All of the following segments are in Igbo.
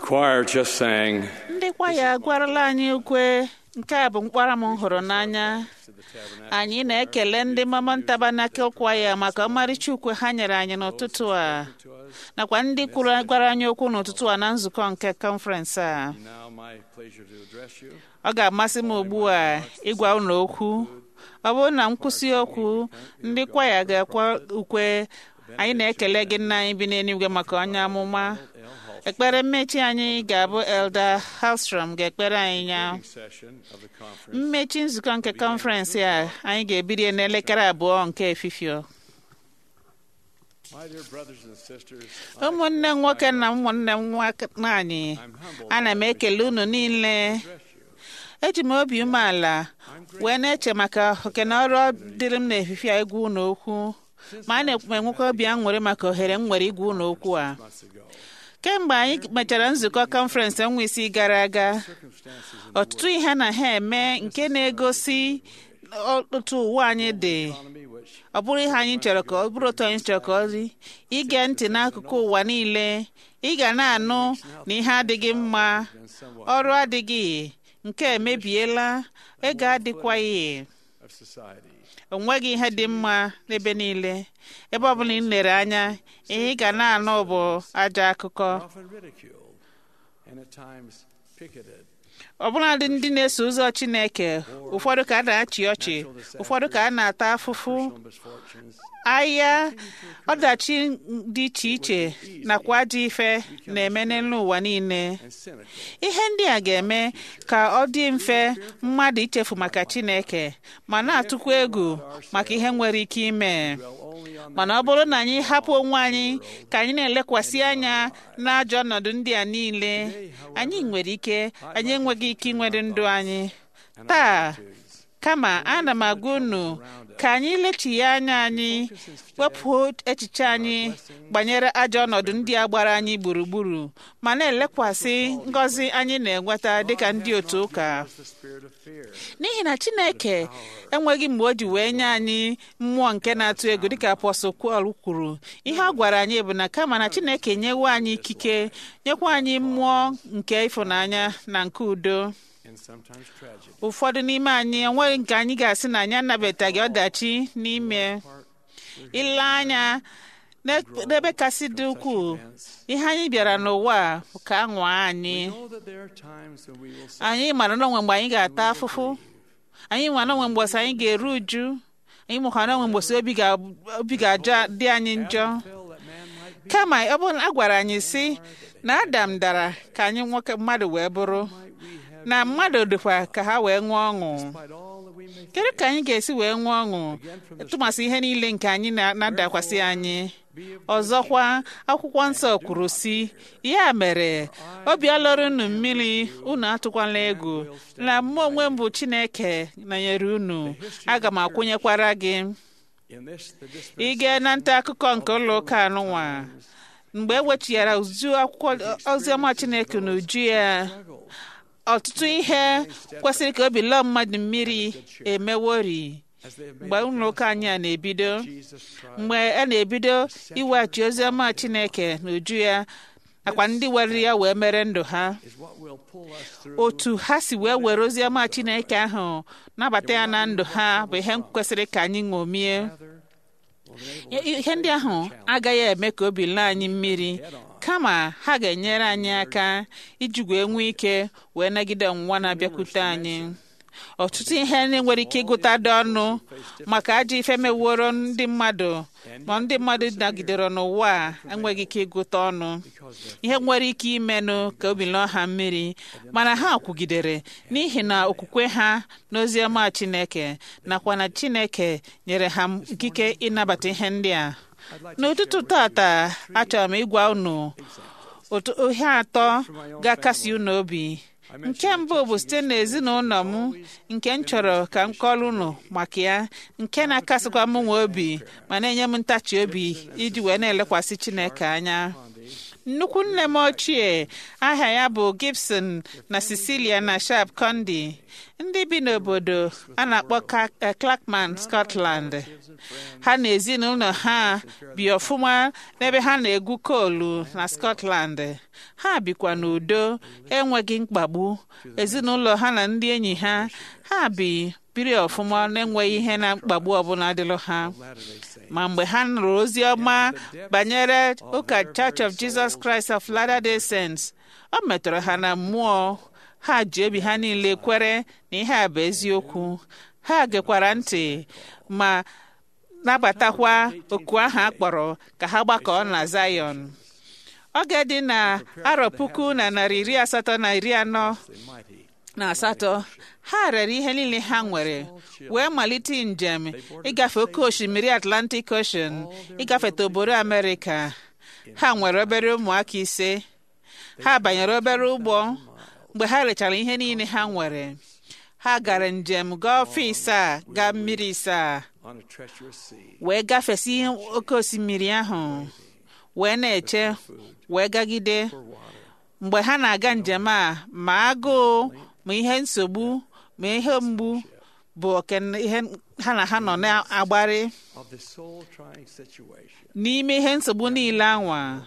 choir just sang ndị kwaya agwarala anyị ukwe nke a bụ mkpara m hụrụ n'anya anyị na-ekele ndị mama ntabanakil kwaya maka ọmarịcha ukwe ha nyere anyị n'ụtụtụ a nakwa ndị kwuru gwara anyị okwu n'ụtụtụ a na nzukọ nke kọnferensị a now my pleasure to address you. ọ ga-amasị m ugbu a ịgwa unu okwu ọ bụrụ na nkwụsị okwu ndị kwaya ga-akwa ukwe anyị na-ekele gị nna anyị bi n'eluigwe maka onye amụma ekpere mmechi anyị ga-abụ elda halstrom ga-ekpere anyị ya Session of the conference. mmechi nzukọ nke kọnferensị a anyị ga-ebido n'elekere abụọ nke efifio My dear brothers and sisters, ụmụnne m nwoke na ụmụnne m nwaanyị I'm humbled ana m ekele unu niile to address you. eji m obi umeala wee na-eche maka oke na ọrụ dịrị m n'efife a igwu unu okwu ma a na-enwekwa obi aṅụrị maka ohere m nwere igwu unu okwu a Months ago, kemgbe anyị mechara nzukọ kọnferensị ọnwa isii gara aga circumstances in the ọtụtụ ihe na ha eme nke na-egosi otu ụwa anyị dị economy which ọ bụrụ ihe anyị chọrọ ka ọ bụrụ otu anyị chọrọ ka ọ dị ige ntị n'akụkụ ụwa niile ị ga na-anụ na ihe adịghị mma been somewhat ọrụ adịghị nke emebiela ego adịkwaghị of society. o nweghị ihe dị mma n'ebe niile ebe ọbụla ị lere anya ihe ị ga na-anụ bụ ajọ akụkọ Often ridiculed and at times picketed. ọbụladị ndị na-eso ụzọ Chineke ụfọdụ ka a na-achị ọchị ụfọdụ ka a na-ata afụfụ Personal misfortunes ahịa ọdachi dị iche iche nakwa ajọ ife na-eme n'elu ụwa niile and cynical ihe ndị a ga-eme ka ọ dị mfe mmadụ ichefu maka Chineke ma na-atụkwa egwu maka ihe nwere ike ime dwell only on mana ọ bụrụ na anyị hapụ onwe anyị ka anyị na-elekwasị anya n'ajọ ọnọdụ ndị a niile anyị nwere ike anyị enweghị ike inwere ndụ anyị taa attitudes. kama ana m agwa unu ka anyị lechigha anya anyị wepụ echiche anyị banyere ajọ ọnọdụ ndị a gbara anyị gburugburu ma na-elekwasị ngọzi anyị na-enweta dịka ndị otu ụka The spirit of fear. n'ihi na chineke enweghị mgbe o ji wee nye anyị mmụọ nke na-atụ egwu dịka apọstọl Pọl kwuru ihe ọ gwara anyị bụ na kama na chineke nyewe anyị ikike nyekwa anyị mmụọ nke ịfụnanya na nke udo and sometimes tragic. ụfọdụ n'ime anyị enweghị nke anyị ga-asị na anyị anabataghị ọdachi n'ime ile anya n'ebe n'ebe kasị dị ukwuu ihe anyị bịara n'ụwa a bụ ka a nwaa anyị Know that there are times when we will say, anyị mara n'onwe mgbe anyị ga-ata afụfụ anyị mara n'onwe mgbọsị anyị ga-eru uju anyị mụkwara n'onwe mgbọsị obi ga- obi ga-aja dị anyị njọ "Feel that man might be, kama ọ bụrụ na a gwara anyị si na adam dara ka anyị nwoke mmadụ wee bụrụ might we have, na mmadụ dịkwa ka ha wee ṅụọ ọṅụ despite all that we may kedu ka anyị ga-esi wee ṅụọ ọṅụ tụmasị ihe niile nke anyị na- na-adakwasị anyị ọzọkwa akwụkwọ nsọ kwuru si ya mere obi alọrọ unu mmiri unu atụkwala egwu na mụ onwe m bụ chineke nọnyere unu aga m akwụnyekwara gị in this the disp- ị gaa na nta akụkọ nke ụlọ ụka anụnwa mgbe e wechighara uju akwụkwọ oziọma chineke na uju ya ọtụtụ ihe kwesịrị ka obi lọọ mmadụ mmiri emewori as they have made mgbe ụlọ ụka anyị a na-ebido Jesus Christ mgbe a na-ebido iweghachi oziọma chineke n'uju ya nakwa ndị were ya wee mere ndụ ha is what will pull us through otu ha si wee were oziọma chineke ahụ nabata ya na ndụ ha bụ ihe kwesịrị ka anyị ṅomie rather will enable us ihe ndị ahụ agaghị eme ka obi laa anyị mmiri kama ha ga-enyere anyị aka iji wee nwee ike wee nagide ọnwụnwa na-abịakwute anyị ọtụtụ ihe na-enwere ike ịgụtadị ọnụ maka ajọ ife meworo ndị mmadụ ma ndị mmadụ nagidere n'ụwa a enweghị ike ịgụta ọnụ ihe nwere ike imenụ ka obi lụọ ha mmiri mana ha kwugidere n'ihi na okwukwe ha n'oziọma Chineke nakwa na Chineke nyere ha ikike ịnabata ihe ndị a n'ụtụtụ tata achọrọ m ịgwa unu otu ihe atọ ga-akasi unu obi nke mbụ bụ site n'ezinụlọ m nke m chọrọ ka m kọrọ unu maka ya nke na-akasịkwa m nwe obi ma na-enye m ntachi obi iji wee na-elekwasị Chineke anya nnukwu nne m ochie aha ya bụ Gibson na Cecilia na Sharp Condi ndị bi n'obodo a na-akpọ Ca- eh, Clackman Scotland ha na ezinụlọ ha bi ọfụma n'ebe ha na-egwu koolu na Scotland ha bikwa n'udo enweghị mkpagbu ezinụlọ ha na ndị enyi ha ha bi biri ọfụma na-enweghị ihe na mkpagbu ọbụla dịlụ ha Latter-day Saints. ma mgbe ha nụrụ ozi ọma banyere ụka Church of Jesus Christ of Latter-day Saints ọ metụrụ ha na mmụọ ha ji obi ha niile kwere na ihe a bụ eziokwu ha gekwara ntị ma nabatakwa oku ahụ a kpọrọ ka ha gbakọọ na Zion oge dị na arọ puku na narị iri asatọ na iri anọ The mighty. na asatọ ha rere ihe niile ha nwere wee malite njem ịgafe oke osimiri Atlantic Ocean ịgafeta obodo Amerịka ha nwere obere ụmụaka ise ha banyere obere ụgbọ mgbe ha rechara ihe niile ha nwere ha gara njem gaa ọfịs a gaa mmiri isaa On a treacherous sea. wee gafesi oke osimiri ahụ wee na-eche wee gagide For water. mgbe ha na-aga njem a ma agụụ ma ihe nsogbu ma ihe mgbu bụ oke ihe ha na ha nọ na-agbari Of the soul-trying situation. n'ime ihe nsogbu niile anwa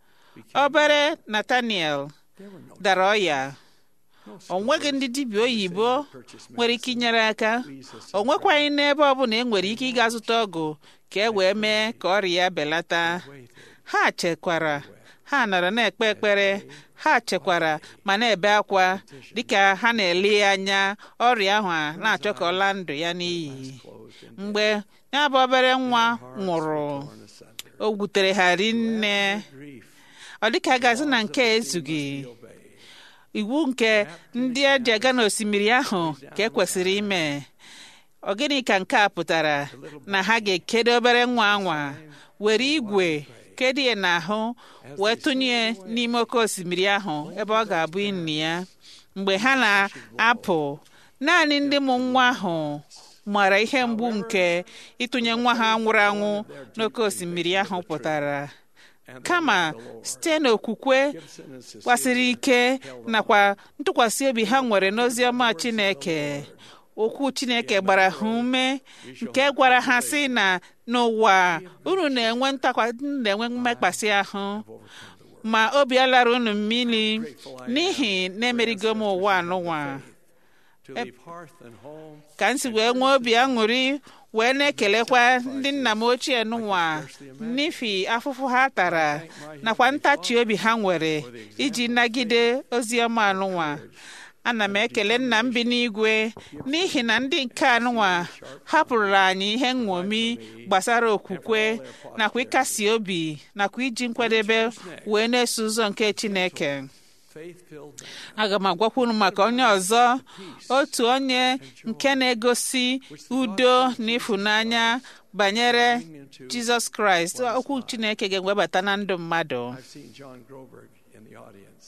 obere Nathaniel There were no, dara ọya no o nweghị ndị dibịa oyibo purchase nwere ike inyere aka Jesus o nwekwaghị n'ebe ọbụla e nwere ike ịga zụta ọgwụ ka e wee mee ka ọrịa ya belata waited. ha chekwara ha nọrọ na-ekpe ekpere ha chekwara ma na-ebe akwa dịka ha na-ele anya ọrịa ahụ a na-achọ ka ọ laa ndụ ya n'iyi Closed in mgbe ya bụ obere nwa nwụrụ torn asunder. o gwutere ha rinne Grief. ọ dịka gazi na nke ezughị Obey. iwu nke ndị eji aga n'osimiri ahụ ka e kwesịrị ime ọ gịnị ka nke a pụtara na ha ga-ekedo obere nwa anwa were igwe kedu ya n'ahụ wee tụnye n'ime oke osimiri ahụ ebe ọ ga-abụ inni ya mgbe ha na-apụ naanị ndị mụ nwa ahụ mara ihe mgbu nke ịtụnye nwa ha nwụrụ anwụ n'oke osimiri ahụ pụtara kama site n'okwukwe Gibson and Cecilia gbasiri ike nakwa ntụkwasị obi ha nwere n'ozi ọma Chineke okwu Chineke gbara ha ume nke gwara ha sị na n'ụwa unu na-enwe ntakwa unu na-enwe mmekpasị ahụ ma obi alara unu mmiri n'ihi na-emerigo m ụwa anụnwa to leave hearth and home ka m si wee nwee obi aṅụrị wee na-ekelekwa ndị nna m ochie n'ụwa n'ifi afụfụ ha tara nakwa ntachi obi ha nwere iji nagide ozi ọma anụnwa ana m ekele nna m bi n'igwe n'ihi na ndị nke anụnwa hapụrụ anyị ihe nṅomi gbasara okwukwe nakwa ịkasi obi nakwa iji nkwadebe wee na-eso ụzọ nke Chineke faith-filled man aga m agwakwa unu maka onye ọzọ otu onye nke na-egosi udo na ịfụnanya banyere Jizọs Kraịst okwu Chineke ga-ewebata na ndụ mmadụ I've seen John Groberg in the audience.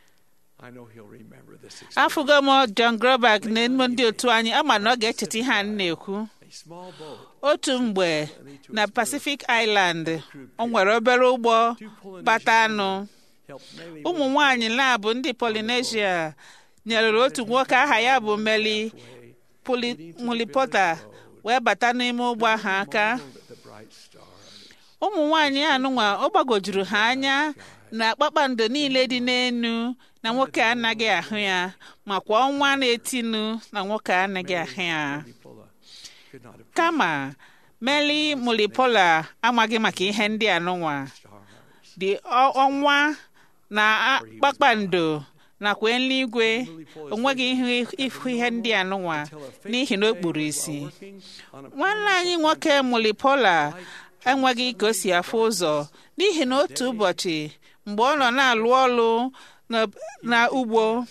I know he'll remember this experience. afụgo m John Groberg na emume ndị otu anyị ama na ọ ga-echeta ihe a na-ekwu A small boat otu mgbe na Pacific Island o nwere obere ụgbọ bata anụ helped Meli ụmụ nwanyị na-abụ ndị Polynesia nyerere otu nwoke aha ya bụ Meli Puli- Mulipota wee bata n'ime ụgbọ ahụ aka with the bright star. ụmụ nwanyị anụnwa ọ gbagojuru ha anya na kpakpando niile dị n'enu na nwoke anaghị ahụ ya makwa ọnwa na-etinu na nwoke anaghị ahụ ya Nicola could not have kama Meli Mulipola amaghị maka ihe ndị anụnwa stars. dị ọ- ọnwa na a- kpakpando nakwa eluigwe onweghị ihe ịfụ ihe ndị anụnwa n'ihi na o kpuru isi Working on a nwanne anyị nwoke Mulipola enweghị ka o si afụ ụzọ n'ihi na otu ụbọchị mgbe ọ nọ na-alụ ọrụ na- na ugbo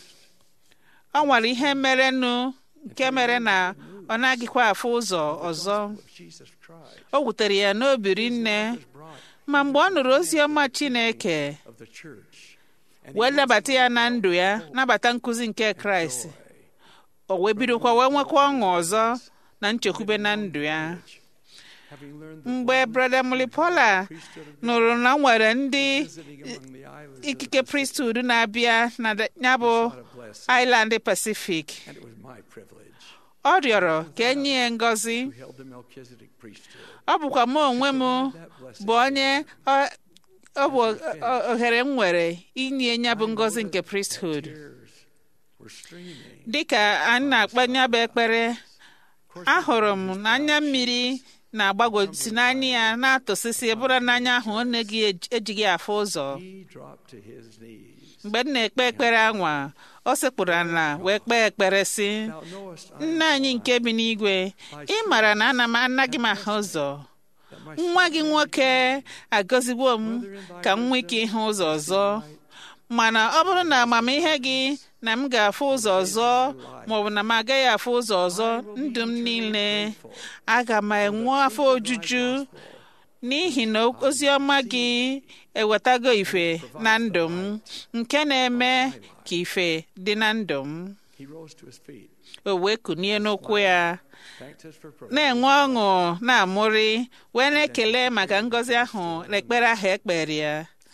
ọ nwere ihe merenụ nke mere na ọ naghịkwa afụ ụzọ ọzọ of Jesus Christ o wutere ya n'obi rinne brought ma mgbe ọ nụrụ ozi ọma Chineke of the church and wee nabata ya na ndụ ya nabata nkụzi nke Kraịst o wee bidokwa wee nwekwa ọṅụ ọzọ na nchekwube na ndụ ya having learned that mgbe one brother mulipola priesthood of nụrụ na o nwere ndị visiting among the islands of the ikike priesthood na-abịa na da- ya bụ sought a blessing, island pacific and it was my privilege ọ rịọrọ ka enye ya ngọzi who held the Melchizedek priesthood. ọ bụkwa mụ onwe m That blessing bụ onye ọ- ọ bụ o- ohere m nwere inye ya bụ ngọzi nke priesthood tears were streaming. dịka anyị na-akpa ya bụ ekpere ahụrụ m na anya mmiri na-agbagwosi n'anya ya na-atụsịsị bụrụ n'anya ahụ ọ na-eghị ejighị afụ ụzọ He dropped to his knees. mgbe m na-ekpe ekpere anwa o sekpụrụ ala wee kpee ekpere sị Thou knowest I nna anyị nke bi n'igwe ị mara na ana m anaghị m ahụ ụzọ nwa gị nwoke agọziwo m ka m nwee ike ịhụ ụzọ ọzọ mana ọ bụrụ na amamihe gị na m ga-afụ ụzọ ọzọ maọbụ na m agaghị afụ ụzọ ọzọ ndụ m niile aga m enwe afọ ojuju n'ihi na ozi ọma gị ewetago ife na ndụ m nke na-eme ka ife dị na ndụ m He rose to his feet, o wee kunie n'ụkwụ ya thanked us for prayer, na-enwe ọṅụ na-amụrị wee na-ekele maka ngọzi ahụ na ekpere ahụ ekpere ya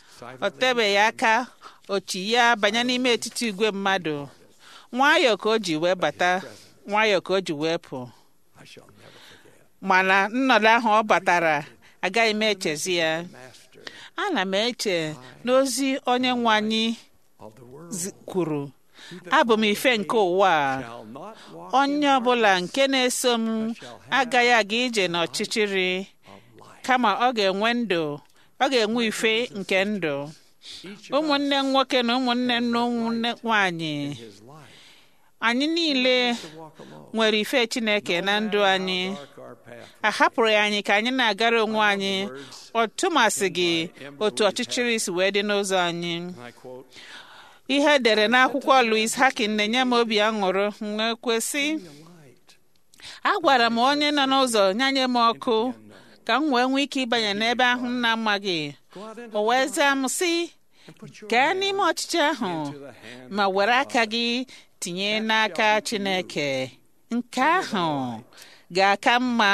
ọ tebeghị aka ochi ya banye n'ime etiti igwe mmadụ nwayọọ ka o ji wee bata nwayọọ ka o ji wee pụ I shall never forget. mana nnọdụ ahụ ọ batara agaghị m echezi ya Master ana m eche n'ozi onye nwe anyị of the world zi- kwuru abụ m ife nke ụwa a shall not walk onye ọbụla nke na-eso m agaghị aga ije n'ọchịchịrị of life. kama ọ ga-enwe ndụ ọ ga-enwe ife nke ndụ Each of ụmụnne m nwoke na ụmụnne m na ụmụnne nwanyị his life anyị niile to walk alone. nwere ife chineke na ndụ anyị Dark our path. a hapụrụ ya anyị ka anyị na-agara onwe anyị ọ tụmasị gị otu ọchịchịrị si wee dị n'ụzọ anyị And I quote, ihe edere n'akwụkwọ Louis Hakin na-enye m obi aṅụrụ m wee kwesị "Be a light agwara m onye nọ n'ụzọ nyanye m ọkụ ka m wee nwee ike ịbanye n'ebe ahụ m na-amaghị Go out into o wee zaa m sị and put your gaa hand n'ime ọchịchị ahụ into the hand ma were aka gị tinye n'aka Chineke nke ahụ ga-aka mma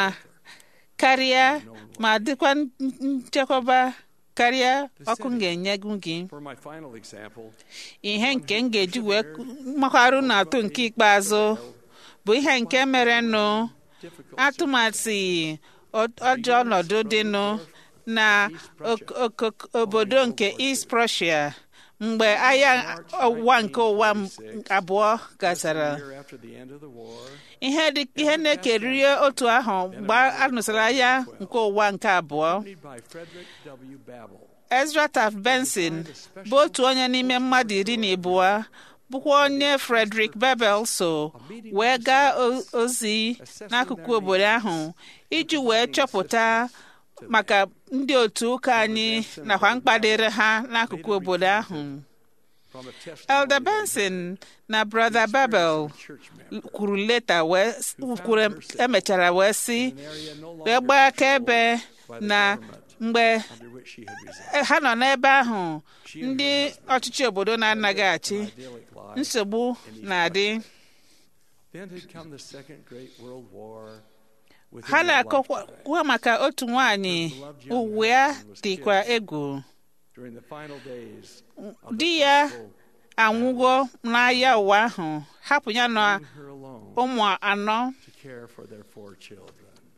karịa ma dịkwa nchekwaba karịa ọkụ m ga-enye gị For my final example, ihe nke m ga-eji wee makwarụ na atụ nke ikpeazụ bụ ihe nke merenụ difficult atụmatụ ọ- ọjọọ ọnọdụ dịnụ na ok- ok- obodo nke East Prussia mgbe agha ọwụwa nke ụwa m- abụọ gachara a year after the end of the war, ihe dị ihe na-ekeriri otu ahụ mgbe a nụsịrị agha nke ụwa nke abụọ accompanied by Frederick W. Babel, Ezra Taft Benson bụ otu onye n'ime mmadụ iri na abụọ bụkwa onye Frederick Babel so wee gaa o- ozi n'akụkụ obodo ahụ iji wee chọpụta maka ndị otu ụka anyị nakwa mkpadịrị ha n'akụkụ obodo ahụ from a testimony Elder Benson na Brother Babel church member kwuru leta wee kwuru emechara wee sị in an area no wee longer gbaa akaebe na mgbe under which she had resided. ha nọ n'ebe ahụ ndị ọchịchị obodo na-anaghị achị Idyllic life. nsogbu na-adị Then had come the Second Great World War. within ha their lifetime. na-akọwa maka otu nwanyị uwe ya dịkwa egwu During the final days of di the ya gospel, anwụgo n'agha ụwa ahụ hapụ ya na leaving her alone ụmụ anọ to care for their four children.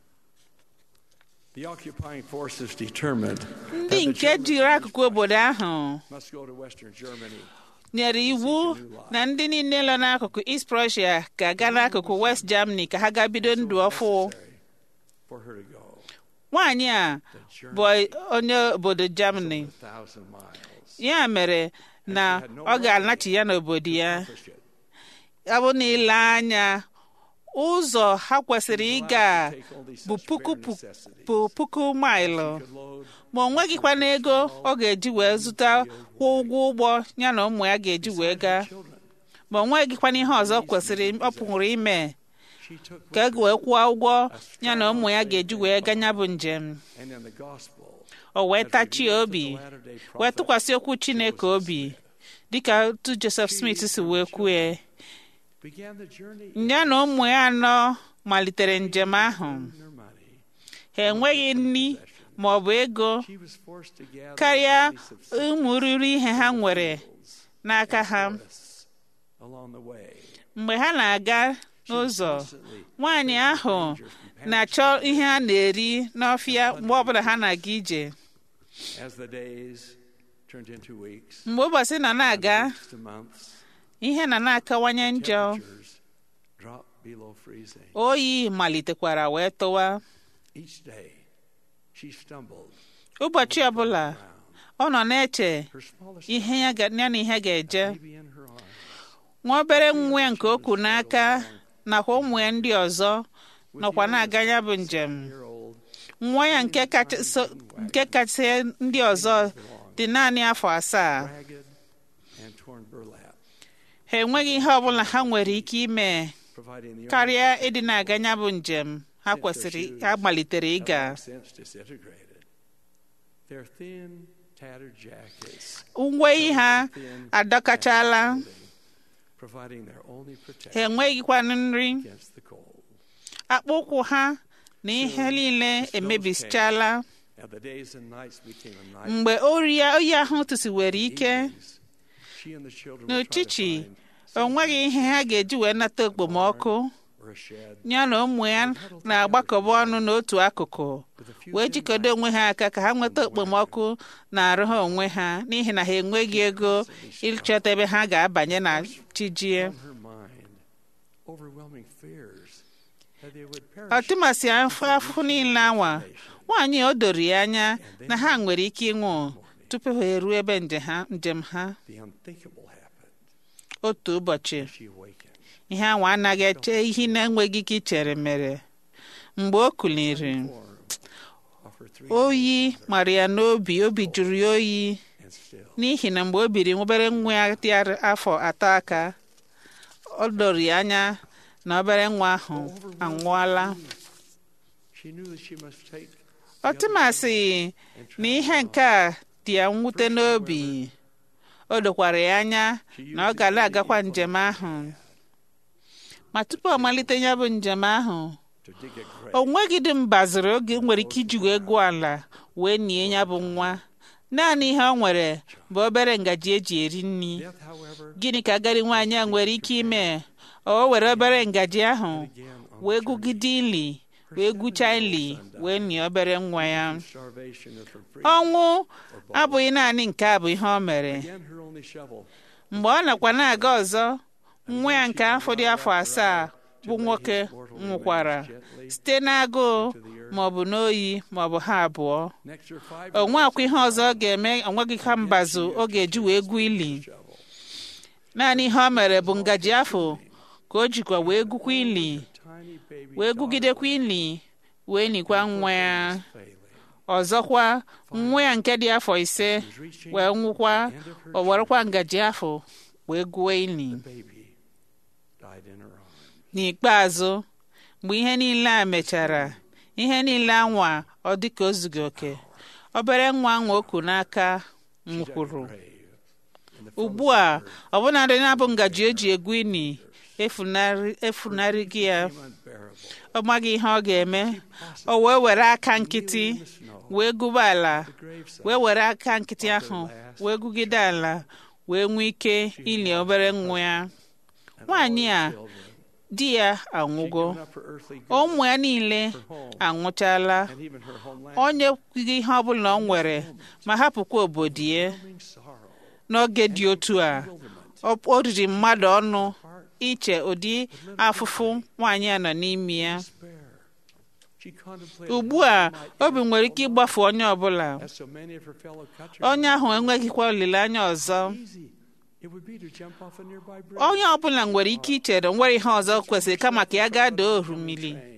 The occupying forces determined ndị that the nke Germans jiri akụkụ obodo ahụ must go to Western Germany. nyere iwu na ndị niile nọ n'akụkụ East Prussia ga-aga n'akụkụ West Germany ka ha gaa bido ndụ ọfụ Necessary For her to go. nwaanyị a The bụ journey onye obodo Germany of a thousand miles. ya mere na ọ ga-anachi ya n'obodo ya Accomplish it. ọ bụ na ile anya ụzọ ha kwesịrị ịga Take only bụ such puku bare pu- necessities bụ puku maịlụ could load ma o nweghịkwa n'ego ọ ga-eji wee zụta kwụọ ụgwọ ụgbọ ya na ụmụ ya ga-eji wee gaa children. ma o nweghịkwa ihe ọzọ kwesịrị ọ pụrụ ime She took ka e with her, wee kwụọ ụgwọ ya na ụmụ ya ga-eji wee gaa ya bụ njem and in the gospel, o wee as tachie revealed to obi the latter-day wee prophet, tụkwasị okwu Chineke obi dịka otu Joseph Smith si wee kwue began the journey ya na ụmụ ya anọ malitere njem ahụ in her money. ha enweghị nri ma ọ bụ ego she was forced to gather karịa daily subsistence ụmụ riri ihe ha nwere n'aka ha forests along the way. mgbe ha na-aga n'ụzọ nwaanyị ahụ na-achọ ihe a na-eri n'ọfịa mgbe ọbụla ha na-aga ije As the days turned into weeks, mgbe ụbọchị nọ na-aga weeks to months, ihe na na-akawanye njọ temperatures dropped below freezing. oyi malitekwara wee tụwa Each day, she stumbled. ụbọchị ọbụla ọ nọ na-eche Her smallest ihe ya ga- ya na ihe ga-eje baby in her arms. nwa obere nwa ya nke okwu n'aka nakwa ụmụ ya ndị ọzọ nọkwa na-aga ya bụ njem Year old, nwa ya nke kacha so- nke kacha ndị ọzọ dị naanị afọ asaa ragged and torn burlap, ha enweghị ihe ọbụla ha nwere ike ime providing the karịa ịdị na-aga ya bụ njem ha kwesịrị ha malitere only ịga have since disintegrated. Their thin, tattered jackets, uwe ha thin, adọkachala providing their only ha protection enweghịkwanụ nri against the cold. akpụ ụkwụ ha na ihe niile emebisichala And the days and nights became a night. mgbe ori ya oyi ahụ tụsiwere ike Evenings, she and the children would try to n'uchichi find o nweghị ihe ha ga-eji wee nata okpomọkụ or a shed ya na ụmụ ya na-agbakọba ọnụ n'otu akụkụ with a few wee thin jikọdo onwe ha aka ka ha nweta okpomọkụ na-arụ ha onwe ha n'ihi na ha enweghị ego ịchọta ebe ha ga-abanye na chijie on her mind, overwhelming fears that they would perish. ọtụmasị afọ afọ niile anwa nwaanyị o doro ya anya na ha nwere ike ịnwụ tupu ha eruo ebe nje ha- njem ha The unthinkable happened. otu ụbọchị She awakened. ihe anwa anaghị eche ihe na-enweghị ike ichere mere mgbe o kuliri Form of her three oyi mara ya n'obi obi jụrụ ya oyi and still. n'ihi na mgbe o biri obere nwa ya dị ar- afọ atọ aka o doro ya anya na obere nwa ahụ anwụọla She knew that she must take ọtụmasị na ihe nke a dị ya mwute n'obi o dokwara ya anya na ọ gara agakwa njem ahụ ma tupu ọ malite ya bụ njem ahụ to dig a grave. o nweghị dị mbaziri oge nwere ike iji wee gụọ ala wee nie ya bụ nwa naanị ihe ọ nwere bụ obere ngaji eji eri nri Death, however, gịnị ka agadi nwaanyị a nwere ike ime o were obere ngaji ahụ began on wee gụgide ili wee gwuchaa ili wee nie obere nwa ya starvation of her free. ọnwụ abụghị naanị nke a bụ ihe o mere Again, her only shovel. mgbe ọ nakwa na-aga ọzọ nwa ya nke afọ dị afọ asaa bụ nwoke nwụkwara site n'agụụ ma ọ bụ n'oyi ma ọ bụ ha abụọ Next, her five o nweakwa ihe ọzọ ọ ga-eme onweghị ka mbazụ ọ ga-eji wee gwuo ili shovel. naanị ihe o mere bụ ngaji afọ ka o jikwa wee gwukwa ili Tiny baby wee gwugidekwa ili wee nikwa nwa ya failing. ọzọkwa nwa ya nke dị afọ ise wee nwụkwa o werekwa ngaji afọ wee gwuo ili Baby died in her arms. n'ikpeazụ mgbe ihe niile a mechara ihe niile anwa ọ dị ka o zughị oke obere nwa nwa oku n'aka nwụkwuru Grave. And the ugbu a ọbụnadị na-abụ ngaji eji egwu ini efunarị efunarị gị ya unbearable. ọ maghị ihe ọ ga-eme o wee were aka nkịtị wee gụba ala Graveside. wee were aka nkịtị ahụ wee gụgide ala wee nwee ike ili obere nwa ya nwaanyị a Children. di ya anwụgo Given up her earthly goods ụmụ ya niile anwụchala and even her homeland. onye kwughị ihe ọbụla ọ nwere ma hapụkwa obodo ya Overwhelming sorrow. n'oge dị otu a Bewilderment. ọ o riri mmadụ ọnụ Heart. iche ụdị afụfụ nwaanyị a nọ n'ime ya Despair. She contemplated ugbu how a she might obi nwere ike ịgbafu onye ọbụla as so many of her fellow countrymen. onye ahụ enweghịkwa olileanya ọzọ Easy. It would be to jump off a nearby bridge. onye ọbụla nwere ike ichere nwere ihe ọzọ kwesịrị kama ka ya gaa doo orumili Train.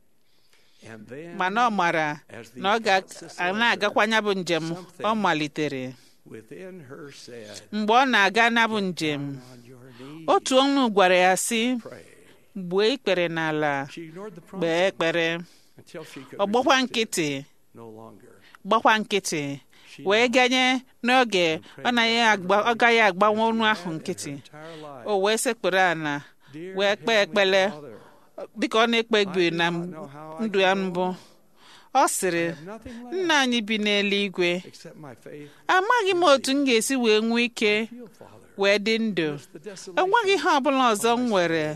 And then, mana ọ mara as the na ọ thoughts ga na-agakwa ya bụ njem ọ malitere within her said, mgbe ọ na-aga na bụ njem on your knees, otu ọnụ gwara ya sị pray. gbuo ikpere n'ala She ignored the kpee prompting ekpere until she could ọ gbakwa resist it nkịtị no longer. gbakwa nkịtị She wee knelt ganye n'oge ọ naghị agba ọ gaghị agbanwe ọnụ ahụ and nkịtị her entire life. o wee sekpere ala Dear wee kpee Heavenly ekpele Father, dịka ọ na-ekpe ekpere na ndụ ya mbụ ọ sịrị have nothing left nna anyị bi n'eluigwe except my faith. amaghị m otu m ga-esi wee nwee ike Feel, Father, wee dị ndụ the desolation enweghị ihe ọbụla ọzọ m nwere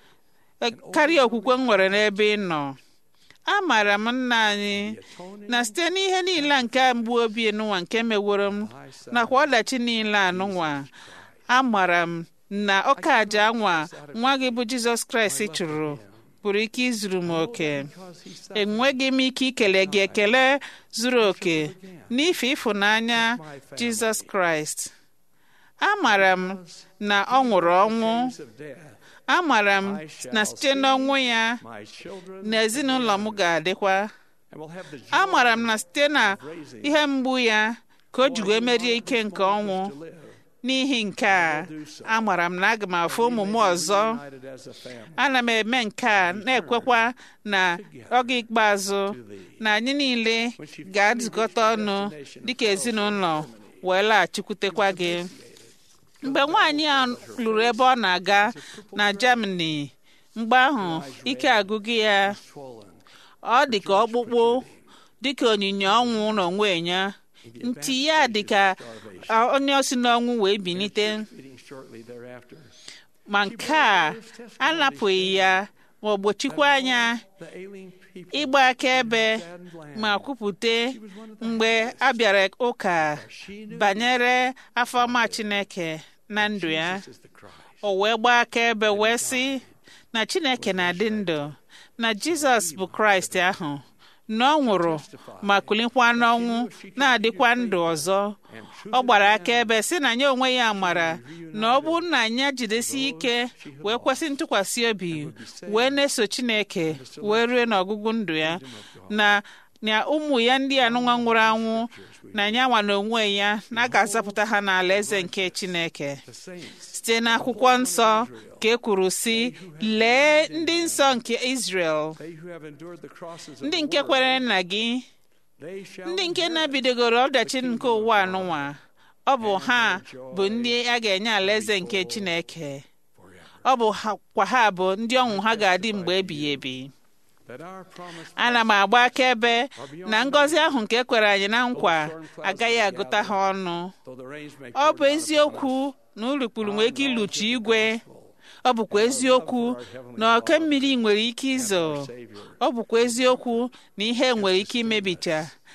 e- karịa okwukwe m nwere n'ebe ị nọ amaara m nna anyị atoning na site n'ihe niile nke mgbu obi nụnwa nke meworo m my son, nakwa ọdachi niile anụnwa amara m na ọka aja anwa nwa gị bụ jizọs kraịst chụrụ pụrụ ike izuru m oke because he suffered enweghị m ike ikele gị ekele zuru oke n'ife ịfụnanya jizọs kraịst amara m na ọ nwụrụ ọnwụ pangs of death, amara m na site n'ọnwụ ya my children na ezinụlọ m ga-adịkwa and will have the joy amara m na site na of raising ihe mgbu ya ka o ji wee merie ike nke ọnwụ to live n'ihi nke a amara m na aga m afụ ụmụ m ọzọ united as a family ana m eme nke a na-ekwekwa na oge ikpeazụ na anyị niile ga-adụkọta ọnụ dịka ezinụlọ wee laghachikwutekwa gị mgbe nwaanyị a lụrụ ebe ọ na-aga na Germany mgbe ahụ ike agụgụ ya swollen ọ dị ka ọkpụkpụ dịka onyinye ọnwụ n'onwe ya ntị ya dị ka a- onye osi n'ọnwụ wee bilite eating shortly thereafter ma nke a anapụghị ya ma ọ gbochikwa anya the alien people ịgba akaebe saddened land ma kwupụta mgbe a bịara ụka she knew banyere afọma Chineke na ndụ ya this is the Christ o wee gbaa akaebe wee sị na Chineke na-adị ndụ na Jizọs bụ Kraịst ahụ na ọ nwụrụ ma kulikwa n'ọnwụ na-adịkwa ndụ ọzọ and ọ gbara akaebe sị na ya onwe ya mara na ọ bụrụ na anyị jidesi ike wee kwesị ntụkwasị obi wee na-eso Chineke wee rue n'ọgụgụ ndụ ya na na ụmụ ya ndị anụnwa nwụrụ anwụ na ya nwa na onwe ya na a ga-azapụta ha n'ala eze nke Chineke the saints site n'akwụkwọ nsọ ka e kwuru sị lee ndị nsọ nke Israel they who have endured the crosses of ndị the nke world, kwere nna gị they shall ndị nke inherit na-ebidogoro ọdachi nke ụwa anụnwa ọ bụ ha bụ ndị a ga-enye alaeze nke Chineke forever. ọ bụ ha- kwa ha bụ ndị ọnwụ ha ga-adị mgbe ebighị ebi that our promise ana m agba akaebe na ngọzi ahụ nke e kwere anyị na nkwa agaghị agụta ha ọnụ though the rains may ọ pour bụ down eziokwu na urukpuru nwere ike iluchi igwe ọ bụkwa eziokwu na oke mmiri nwere ike izo Savior ọ bụkwa eziokwu na ihe nwere ike imebicha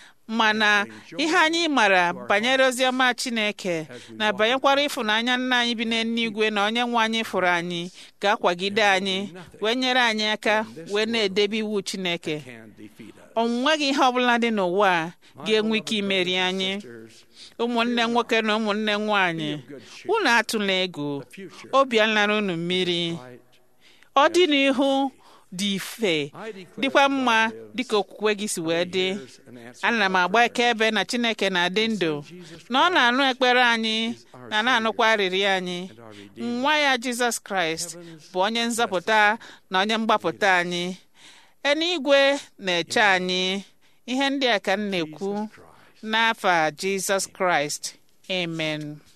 mana ihe anyị mara banyere oziọma Chineke na banyekwara ịfụnanya nna anyị bi n'eluigwe na onye nwe anyị fụrụ anyị ga-akwagide anyị wee nyere anyị aka wee na-edebe iwu Chineke can defeat us. o nweghị ihe ọbụla dị n'ụwa a ga-enwe ike imeri anyị Sisters, ụmụnne nwoke na ụmụnne nwanyị unu atụla egwu future obi alara unu mmiri light. ọ dị n'ihu dị ife I declare dịkwa that mma God lives, dịka okwukwe gị si wee dị hears and answers ana m our agba akaebe na Chineke na-adị ndụ na ọ na-anụ ekpere anyị na na-anụkwa arịrịọ anyị and our Redeemer. nwa ya Jizọs Kraịst bụ onye nzọpụta na onye mgbapụta anyị eluigwe na-eche anyị ihe ndị a ka m na-ekwu Jesus Christ. n'afa Jizọs Kraịst amen